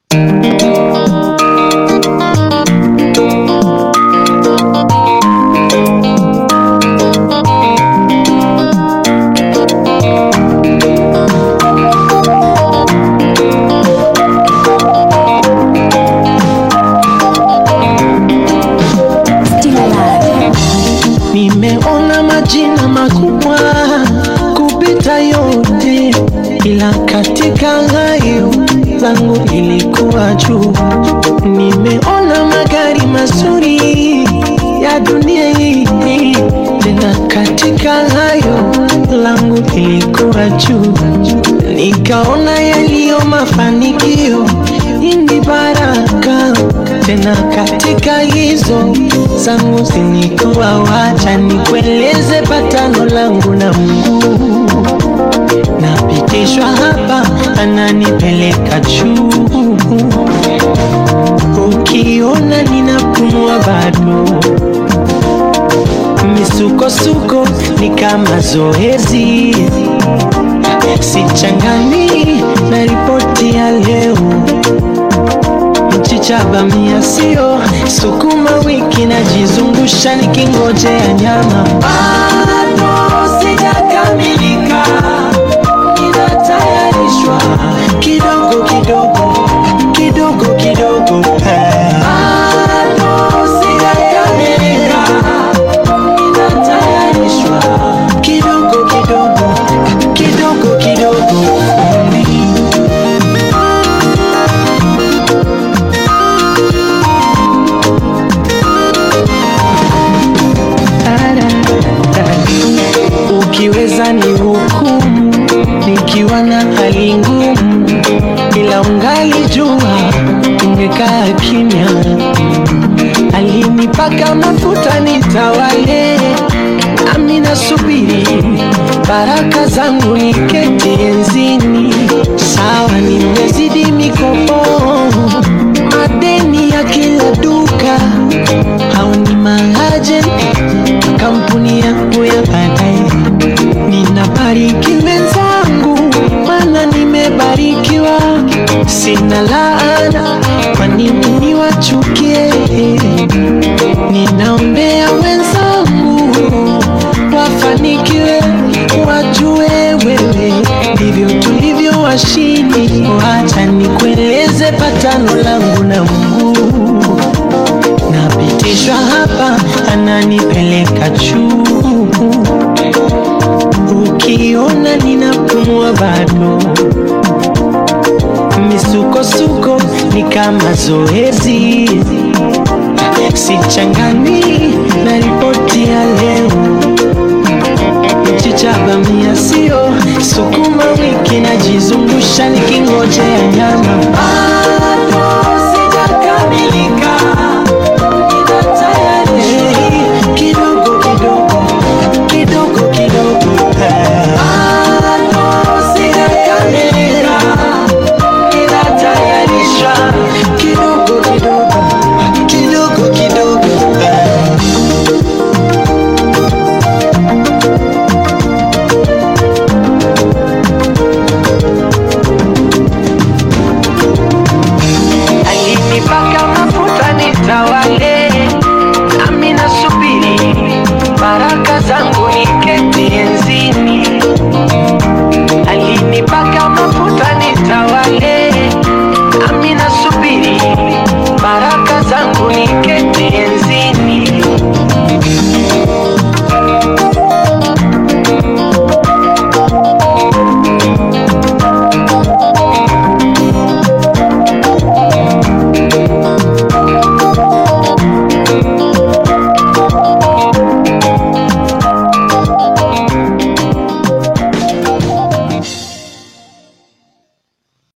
Nimeona majina makubwa kupita yote, ila katika hayo langu lilikuwa juu. Nimeona magari mazuri ya dunia hii, tena katika hayo langu lilikuwa juu. Nikaona yaliyo mafanikio, hii ni baraka tena katika hizo zangu zilikuwa, wacha nikueleze patano langu na Mungu. Napitishwa hapa, ananipeleka juu. Ukiona ninapumua bado, misukosuko ni kama zoezi, sichangani na ripoti ya leo mchicha bamia sio sukuma wiki najizungusha nikingojea nyama bado sijakamilika ninatayarishwa kidogo kidogo kidogo kidogo bado sijakamilika ninatayarishwa kidogo kidogo kidogo kidogo Ukiweza ni hukumu nikiwa na hali ngumu, ila ungali jua ungekaa kimya. Alinipaka mafuta nitawale, nami nasubiri baraka zangu niketi enzini. Sawa, nimezidi mikopo, madeni ya kila duka, hao ni maajenti kampuni yangu ya baadaye. Ninabariki wenzangu, maana nimebarikiwa, sina laana, kwa nini niwachukie? Ninaombea wenzangu wafanikiwe, wajue wewe ndivyo tulivyo washindi. Wacha nikueleze patano langu na Mungu napitishwa hapa, ananipeleka juu. Ukiona ninapumua bado, misukosuko ni kama zoezi, sichangani na ripoti ya leo. Mchicha bamia sio sukuma wiki, najizungusha nikingojea nyama